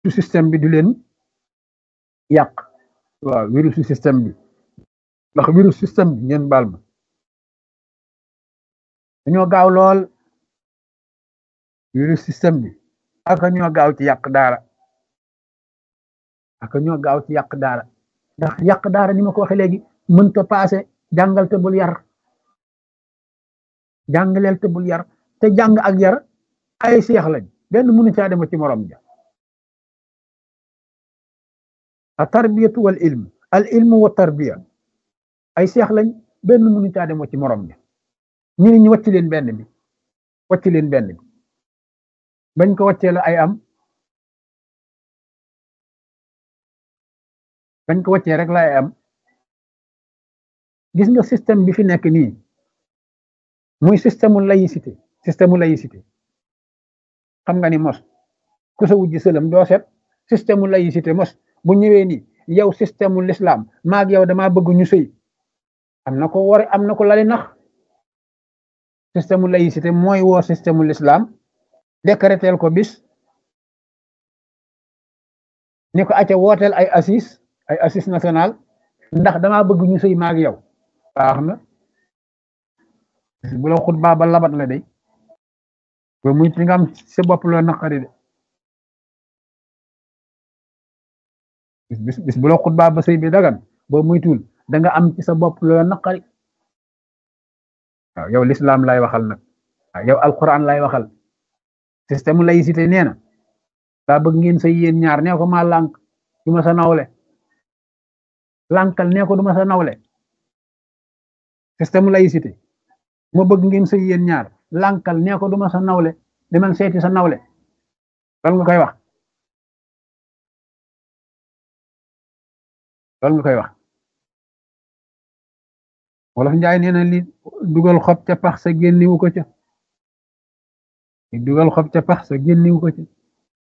système bi du leen yàq waaw virus système bi ndax virus système bi ngeen baal ma dañoo gaaw lool virus système bi aka ñoo gaaw ci yàq daara aka ñoo gaaw ci yàq daara ndax yàq daara ni ma ko waxee léegi mënta paase jàngal te bul yar jàngaleel te bul yar te jàng ak yar ay seex lañ benn mënu caa dem ci morom ja a tarbiyatu wal ilm al ilmu wa tarbiya ay seex lañ benn mënu caa dem ci morom ja ñu ne ñu wàcc leen benn bi wàcc leen benn bi bañ ko wàccee la ay am bañ ko wàccee rek la ay am gis nga système bi fi nekk nii muy système mu laïcité système mu laïcité xam nga ni mos ku sa wujj sëlam doo set système mu laïcité mos bu ñëwee ni yow système mu l'islam maag yow damaa bëgg ñu sëy am na ko war am na ko lali nax système mu laïcité mooy woo système mu l'islam décréter ko bis ni ko acca wooteel ay assis ay assis national ndax damaa bëgg ñu sëy maag yow baax na bu la xutbaa ba labat la day ba muy ci nga am sa bopp loo naqari de bis bis bu la xutbaa ba sëy bi dagan boo muy tuul da nga am ci sa bopp loo naqari waaw yow l'islam lay waxal nag waaw yow alquran lay waxal système laïcité nee na daa bëgg ngeen sëy yéen ñaar nee ko maa lànk du ma sa nawle lànkal nee ko du ma sa nawle système laïcité ma bëgg ngeen sëy yéen ñaar lànkal nee ko du ma sa nawle demal seeti sa nawle loolu nga koy wax loolu nga koy wax wolof njaay nee na li dugal xob ca pax sa génniwu ko ca li dugal xob ca pax sa génniwu ko ca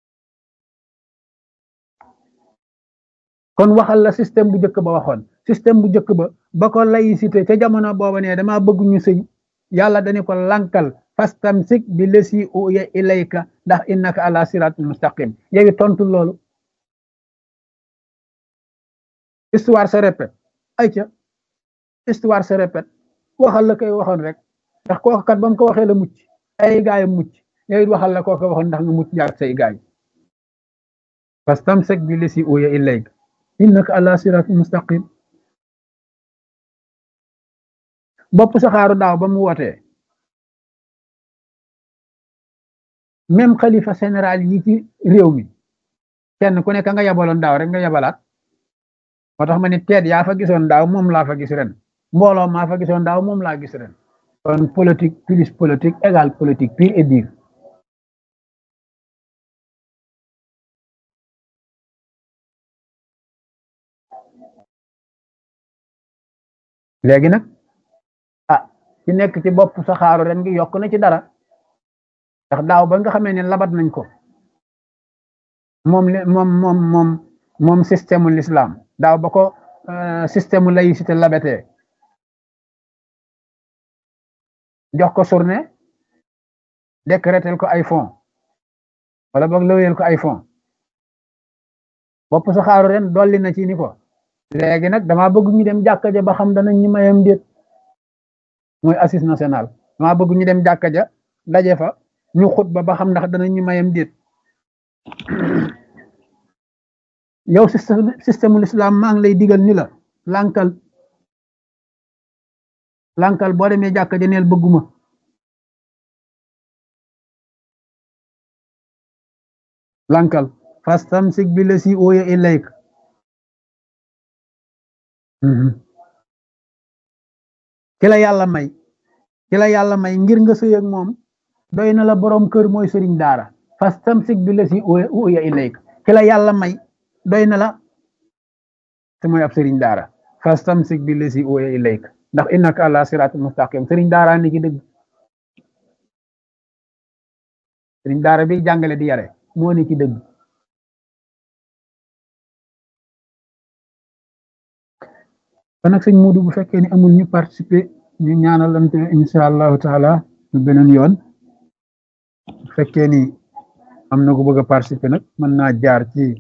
kon waxal la système bu njëkk ba waxoon système bu njëkk ba ba ko laïcité ca jamono booba ne dama bëgg ñu sëy yàlla dañu ko lankal fastamsik bi lesi uya ilayka ndax innaka ala siratul mustaqim yowi tontu loolu histoire se répète ayca histoire se répète waxal la koy waxoon rek ndax kooku kat ba mu ko waxee la mucc ay gaay mucc yow it waxal la kooku waxoon ndax nga mucc jaar say gaay fastamsik bi lesi uya ilayka innaka ala siratul mustaqim bopp saxaaru daaw ba mu wootee même xalifa général yi ci réew mi kenn ku nekk nga yabaloon daaw rek nga yabalaat moo tax ma ne teet yaa fa gisoon daaw moom laa fa gis ren mbooloo maa fa gisoon daaw moom laa gis ren kon politique plus politique égale politique pure et dure léegi nag ah ci nekk ci bopp saxaaru ren gi yokk na ci dara ndax daaw ba nga xamee ne labat nañ ko moom moom moom moom moom système u l'islam daaw ba ko système u laïcité labatee jox ko journée décréter ko ay fonds wala boog lëweel ko ay fonds bopp saxaaru ren dolli na ci ni ko léegi nag dama bëgg ñu dem jàkka ja ba xam danañ ñu mayam déet mooy assise national dama bëgg ñu dem jàkka ja daje fa ñu xutba ba xam ndax danañ ñu mayam déet yow système système l'islam maa ngi lay digal ni la lànkal lànkal boo demee jàkka ja neel bëgguma lànkal fastamsik bi la si ooya ilayk ki la yàlla may ki la yàlla may ngir nga sëy ak moom doy na la borom kër mooy sëriñ daara fastamsik bi la si uya ilayk ki la yàlla may doy na la te mooy ab sëriñ daara fastamsik bi la si uya ilayk ndax innaka ala siratul mustaqim sëriñ daara ni ci dëgg sëriñ daara bi jàngale di yare moo ni ci dëgg kon nag sëñ Modou bu fekkee ni amul ñu participer ñu ñaanalante incha allahu taala ñu beneen yoon bu fekkee ni am na ku bëgg a participer nag mën naa jaar ci